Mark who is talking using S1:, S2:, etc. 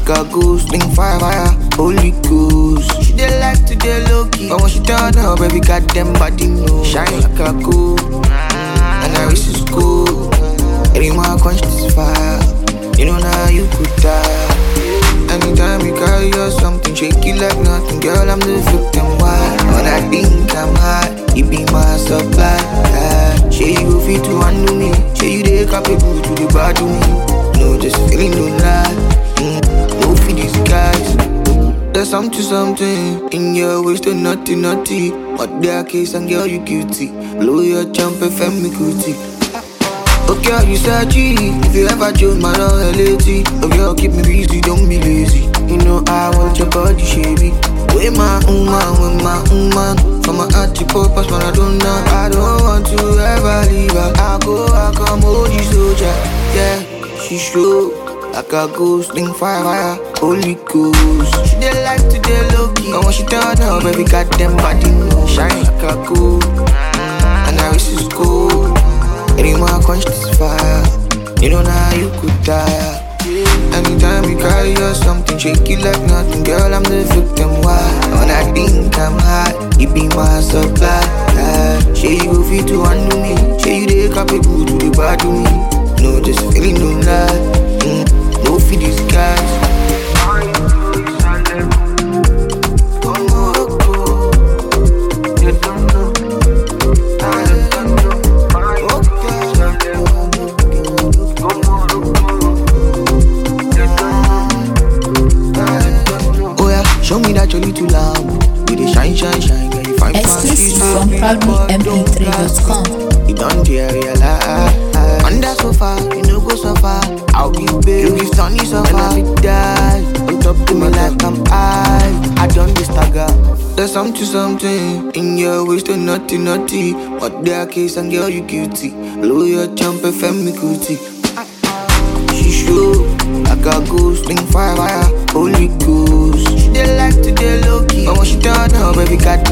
S1: like a ghost, bring fire, fire, holy ghost. She dey like to dey low key, but when she turn up, baby goddamn body no shine like a gold. And I wish it's cool. Any more quench this fire, you know now you could die. Anytime you carry or something, shake it like nothing, girl. I'm the victim. Why? When I think I'm high, you be my supply. Yeah. Say you go fit to handle me, say you dey capable to the bad to me. No, just feeling no lie. Mm, no for disguise. There's something, something in your waist, to naughty, naughty. But their case and girl, you guilty. Blow your jump, FM me cootie. Okay, girl, you said G. If you ever chose my loyalty, oh girl, keep me busy, don't be lazy. You know I want your body, shabby. With my woman, with my woman. From my heart to purpose, man, I don't know. I don't want to ever leave her. I go, I come, hold you soldier. Yeah, she show. Like a ghost, link fire, fire, holy ghost. She dey like to dey low key, but when she turn up, baby, goddamn body no shine like a gold. And I wish it's cool. Anyone quench this fire, you know now you could die. Anytime you carry or something, shake it like nothing, girl. I'm the victim. Why? When I think I'm hot, you be my supply. Yeah. Say you go fit to handle me, say you dey capable to the bad to me. No, just feeling no lie. Mm, no for disguise. Oh yeah, show me that you're little loud. You dey shine, shine, shine, girl. You find
S2: Exclusive from proudlymp3.com.
S1: You don't dare realize. Under sofa, you know go so far. I'll be babe, you give sunny so far. And I be die on top to me like I'm high. I don't be stagger. There's something, something in your waist, to naughty, naughty. But their case and girl, you guilty. Blow your jump, FM me cootie. She show like a ghost, link fire, fire, holy ghost. She dey like to dey low key, but when she turn up, baby, goddamn